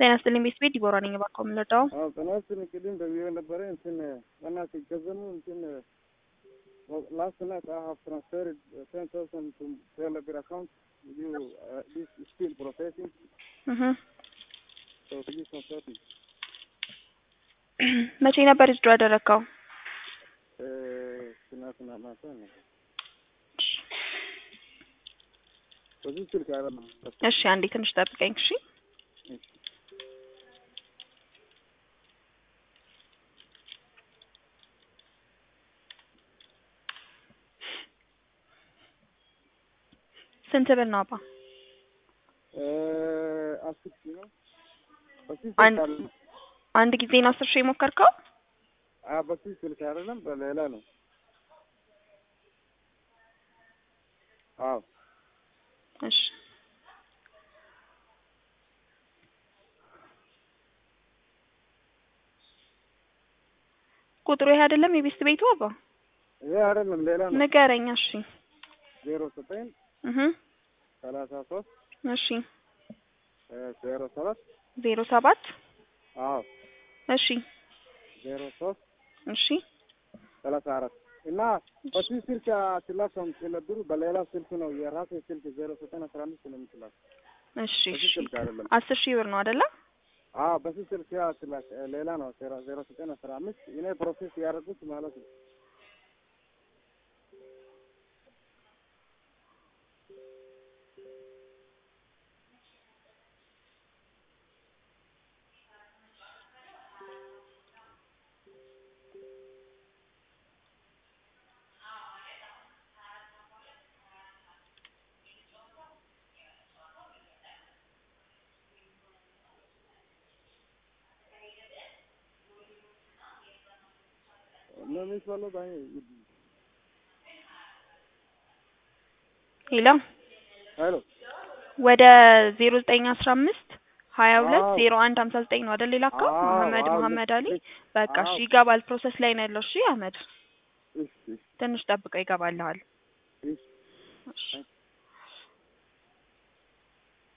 ጤና ይስጥልኝ ቤት ቤት ዲቦራ ነኝ። እባክዎ የምንረዳው አዎ ጥናትን ቅድም ደውዬ ነበረ እንትን በእናትህ ገንዘቡ እንትን ላስት ናይት አይ ሃቭ ትራንስፈርድ ቴን ታውዘንድ ቱ ቴሌብር አካውንት ዩ ዲስ ስቲል ፕሮሴሲንግ እህ ሶ ፕሊዝ ኮንሰርት ሚ መቼ ነበር ዊዝድሮ ያደረግከው? ትናንትና ማታ ነው። በዚህ ስልክ አይደለም። እሺ አንዴ ትንሽ ጠብቀኝ እሺ። ስንት ብር ነው አባ? አስር ሺህ ነው። በዚህ አንድ- ስልክ አይደለም። አንድ ጊዜ ነው አስር ሺህ የሞከርከው? አዎ በዚህ ስልክ አይደለም፣ በሌላ ነው። አዎ እሺ ቁጥሩ ይሄ አይደለም የቤስት ቤቱ አባ? ይሄ አይደለም፣ ሌላ ነው። ንገረኝ እሺ። ዜሮ ዘጠኝ እህ ሰላሳ ሶስት እሺ ዜሮ ሰባት ዜሮ ሰባት አዎ እሺ ዜሮ ሶስት እሺ ሰላሳ አራት እና በዚህ ስልክ አትላከውም ስለብሩ በሌላ ስልክ ነው የራሴ ስልክ ዜሮ ዘጠኝ አስራ አምስት ነው የምትላክ። እሺ በዚህ እሺ ስልክ አይደለም። አስር ሺህ ብር ነው አይደለ? አዎ በዚህ ስልክ አትላክ፣ ሌላ ነው ዜሮ ዜሮ ዘጠኝ አስራ አምስት እኔ ፕሮሴስ ያደረጉት ማለት ነው። ነው የሚባለው ባይ ሄሎ ሄሎ ወደ ዜሮ ዘጠኝ አስራ አምስት ሀያ ሁለት አዎ። ዜሮ አንድ ሀምሳ ዘጠኝ ነው አይደል የላከው? አዎ፣ መሀመድ አዎ፣ መሀመድ አሊ ልክ- በቃ እሺ አዎ። ይገባል። ፕሮሰስ ላይ ነው ያለው። እሺ አህመድ እሺ ትንሽ ጠብቀው ይገባልሃል። እሺ እሺ